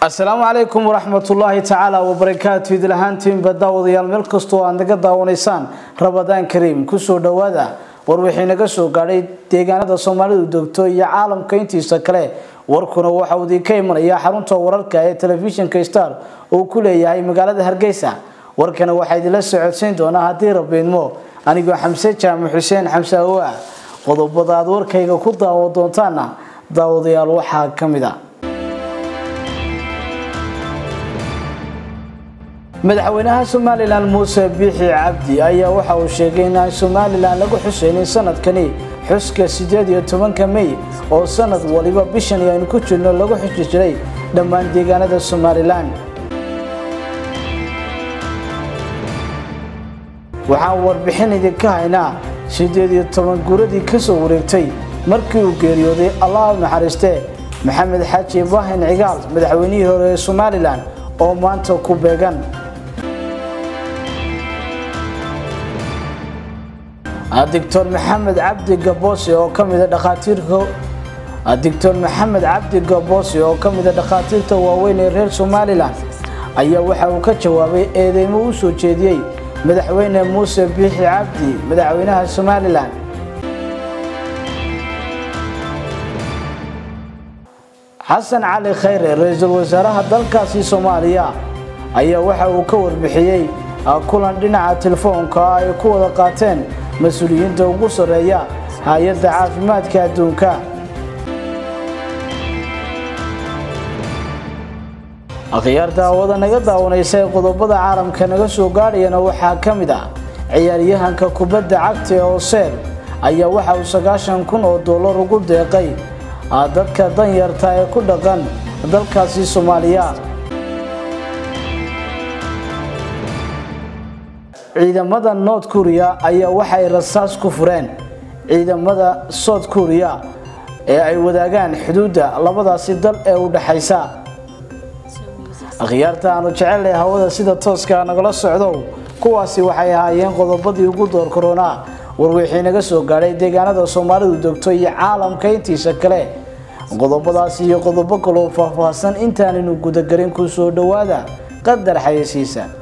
asalaamu calaykum waraxmatullaahi tacaala wabarakaatu idil ahaantiinba daawadayaal meel kastoo aad naga daawanaysaan rabadaan kariim kusoo dhowaada war wixii naga soo gaadhay deegaanada soomaalidu degto iyo caalamka intiisa kale warkuna waxa uu idinka imanayaa xarunta wararka ee telefishinka star uu ku leeyahay magaalada hargeysa warkana waxaa idinla socodsiin doonaa haddii rabiidmo anigoo xamse jaamac xuseen xamse awoa qodobada aad warkayga ku daawo doontaana daawadayaal waxaa ka mid a madaxweynaha somalilan muuse biixi cabdi ayaa waxa uu sheegay in aan somalilan lagu xuseynin sanadkani xuska sideed iyo tobanka mey oo sanad waliba bishan aynu ku jirno lagu xusi jiray dhammaan deegaanada somalilan waxaan warbixin idinka haynaa sideed iyo toban guuradii kasoo wareegtay markii uu geeriyooday allah u naxariiste maxamed xaaji ibraahin cigaal madaxweynihii hore ee somalilan oo maanta ku beegan doctor maxamed cabdi gaboose oo kamida dhakhaatiirka doctor maxamed cabdi gaboose oo kamida dhakhaatiirta waaweyn ee reer somalilan ayaa waxa uu ka jawaabay eedeymo u soo jeediyey madaxweyne muuse biixi cabdi madaxweynaha somalilan xasan cali khayre ra-iisul wasaaraha dalkaasi soomaaliya ayaa waxa uu ka warbixiyey kulan dhinaca telefoonka ay ku wada qaateen mas-uuliyiinta ugu sarreeya hay-adda caafimaadka adduunka akhyaar daawada naga daawanaysa ee qodobada caalamka naga soo gaadhayana waxaa ka mid ah ciyaaryahanka kubadda cagta ee oseer ayaa waxa uu sagaashan kun oo dollar ugu deeqay dadka danyarta ee ku dhaqan dalkaasi soomaaliya ciidamada north korea ayaa waxay rasaas ku fureen ciidamada south korea ee ay wadaagaan xuduudda labadaasi dal ee u dhaxaysa akhyaarta aanu jecelnay hawada sida tooska nagala socdo kuwaasi waxay ahaayeen qodobadii ugu door koronaa warwixii naga soo gaadhay deegaanada soomaalidu degto iyo caalamka intiisa kale qodobadaasi iyo qodobo kaloo faahfaahsan intaanaynu gudagelin ku soo dhowaada qadar xayeysiisa